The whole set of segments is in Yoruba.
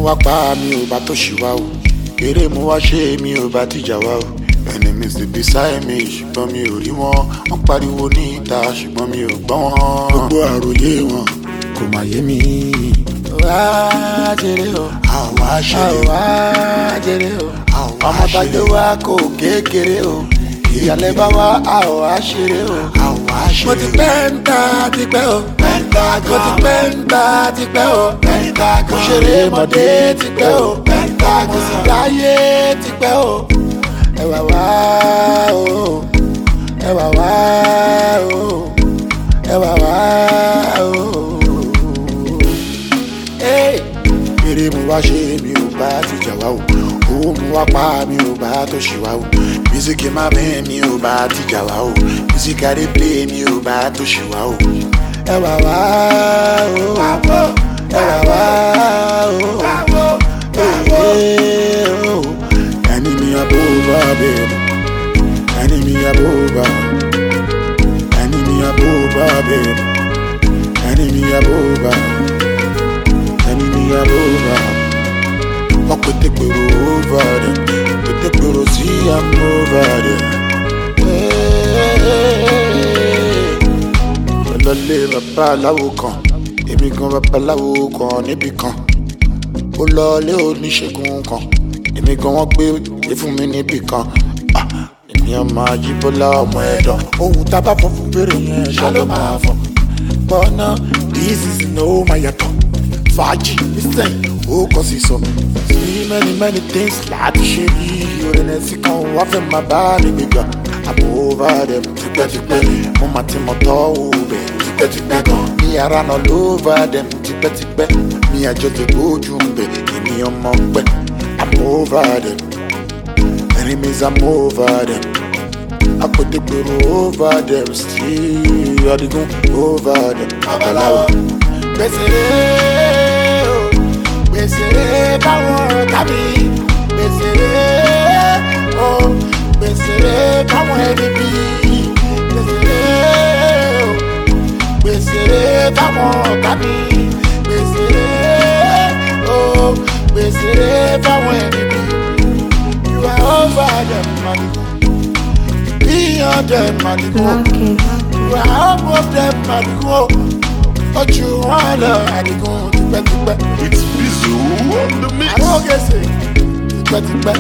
wá pa mi ò bá tó ṣì wá o eré mo wá ṣe mi ò bá tìjà wá o ẹni mi sì bí sáyé mi ṣùgbọ́n mi ò rí wọn wọ́n pariwo ní ìta ṣùgbọ́n mi ò gbọ́ wọn gbogbo àròyé wọn kò má yé mi. wá jèrè o àwa ṣeré o àwa jèrè o ọmọ bàjẹ́ wa kò kékeré o ìyàlẹ́ bá wa àwa ṣeré o àwa ṣeré o. mo ti pẹ́ ń ta tipẹ́ o mo ti pẹ́ ń ta tipẹ́ o mo ṣeré mọ̀dé tipẹ́ o mo sì dáyé tipẹ́ o ẹ wà wá o ẹ wà wá o ẹ wà wá o. Hey! eré mo wá ṣe mi ò bá ti jà wá o owó mo wá pa mi ò bá tó ṣì wá o mísíkì má bẹ́ẹ̀ mi ò bá ti jà wá o mísíkì adé plé mi ò bá tó ṣì wá o. ẹ wà wá o ẹ wà wá o ee o ẹni mi àbò bá bẹ̀rẹ̀ ẹni mi àbò bá ẹni mi àbò bá bẹ̀rẹ̀ ẹni mi àbò bá enemy all over. Fuck with the guru over there. With the guru, see I'm over there. Lọ́lé babaláwo kan, èmi gan babaláwo kan níbì kan. Ó lọlé oníṣègùn kan, èmi gan wọ́n gbé gbé fún mi níbì kan. Ah, Èmi ọmọ Ajíbọ́lá ọmọ ẹ̀dọ̀. Ohun tá a bá fọ fún bèrè yẹn ṣá ló máa fọ. Bọ́nà this is no máa yàtọ̀ fàájì nísìn ó kọ́ sí sọ. sí many many things láti ṣe bí orin ẹ̀sìn kan wá fẹ́ máa bá mi gbégbá. àmọ́ over them tipẹ́tipẹ́ mo máa ti mọ̀ tọ́ òbẹ̀ tipẹ́tipẹ́ gan. mi ara náà ló over them tipẹ́tipẹ́ mi àjọ ti gbójú ń bẹ̀ èmi ọmọ pẹ́. àmọ́ over them enemies I'm over them. Akpọ̀dégbèrò over them still adigun over them. Babaláwo gbèsèrè o gbèsèrè báwọn tàbí gbèsèrè o gbèsèrè báwọn ẹni bí gbèsèrè o gbèsèrè báwọn tàbí gbèsèrè o gbèsèrè báwọn ẹni bí you are over them madigo beyond them madigo you are above them madigo ojú wọn lọ àdìgún tipẹ́tipẹ́. It's Bizu on the mix. àrógèsè tipẹ́tipẹ́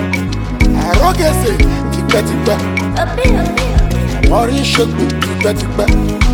àrógèsè tipẹ́tipẹ́ wọ́n rí ṣègbè tipẹ́tipẹ́